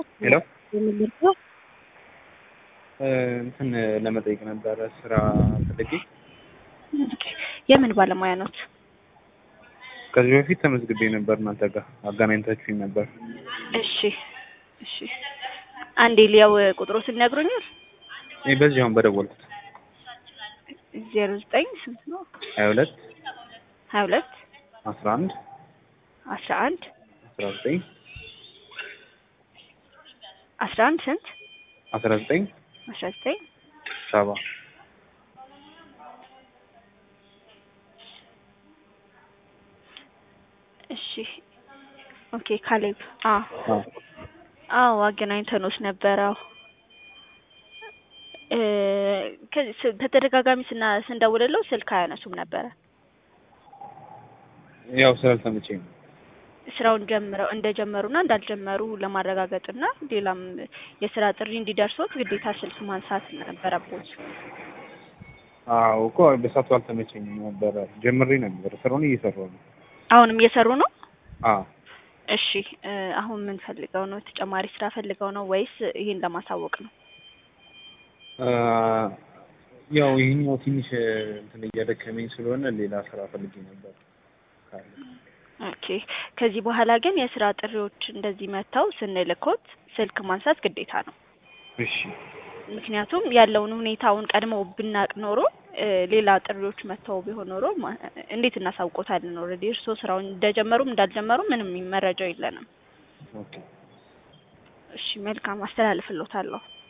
ሄሎ የምንልከው እንትን ለመጠየቅ ነበረ ስራ ፈልጌ። የምን ባለሙያ ኖት? ከዚህ በፊት ተመዝግቤ ነበር እናንተ ጋር አገናኝታችሁኝ ነበር። እሺ እሺ፣ አንዴ ሊያው ቁጥሮትን ይነግሩኛል? እኔ በዚህ አሁን በደወልኩት ዜሮ ዘጠኝ ስንት ነው? ሀያ ሁለት ሀያ ሁለት አስራ አንድ አስራ አንድ አስራ ዘጠኝ አስራ አንድ ስንት አስራ ዘጠኝ አስራ ዘጠኝ ሰባ እሺ ኦኬ ካሌብ አ አዎ አዎ አገናኝተኖች ነበረ። አዎ እ ከዚህ ስ- በተደጋጋሚ ስና ስንደውልለው ስልክ አያነሱም ነበረ። ያው ስላልተመቸኝ ነው። ስራውን ጀምረው እንደጀመሩና እንዳልጀመሩ ለማረጋገጥና ሌላም የስራ ጥሪ እንዲደርሶት ግዴታ ስልክ ማንሳት ነበረቦት። አዎ እኮ በሳቱ አልተመቸኝም ነበረ። ጀምሬ ነበር ስራውን እየሰራሁ ነው። አሁንም እየሰሩ ነው? አዎ እሺ እ አሁን ምን ፈልገው ነው? ተጨማሪ ስራ ፈልገው ነው ወይስ ይሄን ለማሳወቅ ነው? አ፣ ያው ይሄኛው ትንሽ እንትን እያደከመኝ ስለሆነ ሌላ ስራ ፈልጌ ነበር ካለ ኦኬ ከዚህ በኋላ ግን የስራ ጥሪዎች እንደዚህ መጥተው ስንልኮት ስልክ ማንሳት ግዴታ ነው። እሺ ምክንያቱም ያለውን ሁኔታውን ቀድመው ብናቅ ኖሮ እ ሌላ ጥሪዎች መጥተው ቢሆን ኖሮ ማ- እንዴት እናሳውቆታለን? ኦልሬዲ እርስዎ ስራውን እንደጀመሩም እንዳልጀመሩም ምንም መረጃው የለንም። ኦኬ እሺ መልካም አስተላልፍሎታለሁ።